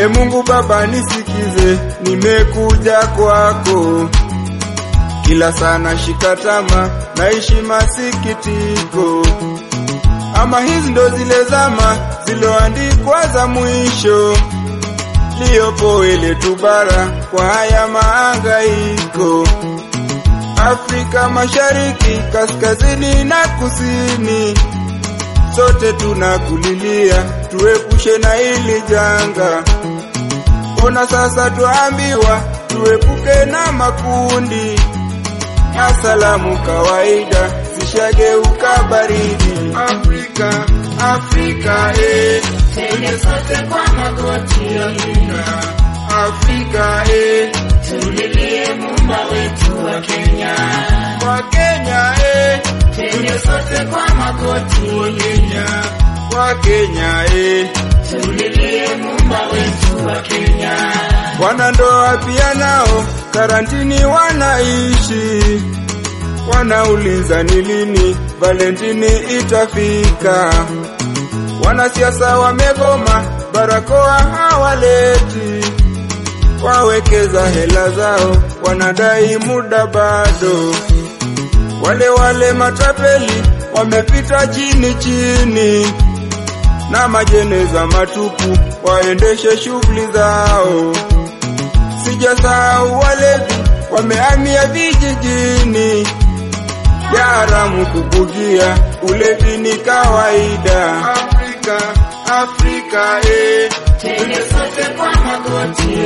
E Mungu Baba nisikize, nimekuja kwako. Kila sana shikatama, naishi masikitiko. Ama hizi ndo zile zama ziloandikwa za mwisho, liyopo ile tubara kwa haya maangaiko. Afrika Mashariki, kaskazini na kusini, sote tunakulilia, tuepushe na hili janga. Ona sasa tuambiwa tuepuke na makundi, na salamu kawaida zishageuka baridi. Afrika, Afrika, eh, Twende sote kwa magoti, Afrika, Afrika, eh, tulilie Muumba wetu wa Kenya. kwa Kenya, eh, Twende sote kwa magoti, Kenya, kwa Kenya, eh. tulilie Muumba wetu wa Kenya. Wanandoa pia nao karantini wanaishi, wanauliza ni lini Valentini itafika. Wanasiasa wamegoma, barakoa hawaleti, wawekeza hela zao, wanadai muda bado. Wale wale matapeli wamepita chini chini na majeneza matupu waendeshe shughuli zao. Sijasahau walevi wamehamia vijijini, ya haramu kubugia, ulevi ni kawaida. Afrika, Afrika, eh, Twende sote kwa magoti,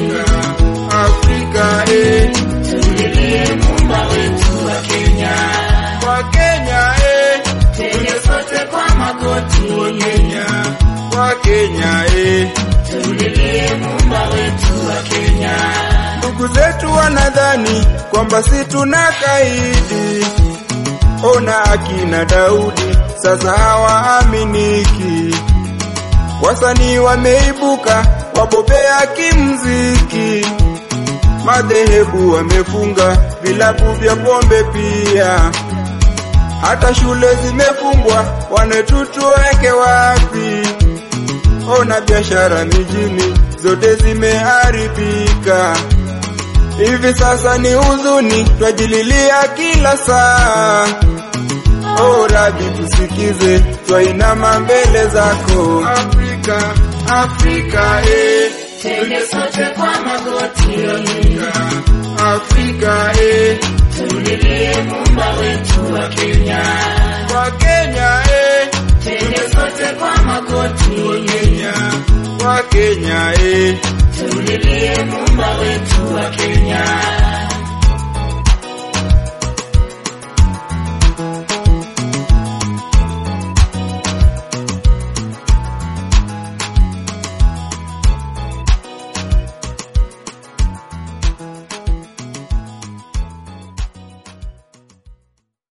Afrika, eh, tulilie Muumba wetu wa Kenya. kwa Kenya, eh, Twende sote kwa magoti, Kenya, kwa Kenya, eh. tulilie Muumba wetu wa Kenya. Ndugu zetu wanadhani kwamba si tuna kaidi. Ona akina Daudi sasa hawaaminiki. Wasanii wameibuka wabobea kimziki, madhehebu wamefunga vilabu vya pombe pia, hata shule zimefungwa. Wanetutuweke wapi? Ona biashara mijini zote zimeharibika. Hivi sasa ni huzuni, twajililia kila saa. O Rabi, tusikize, twainama mbele zako. Afrika, Afrika, eh, Twende sote kwa magoti, Afrika, eh, tulilie Muumba wetu wa Kenya. kwa Kenya, eh, Twende sote kwa magoti, Kenya, kwa Kenya, eh. tulilie Muumba wetu wa Kenya.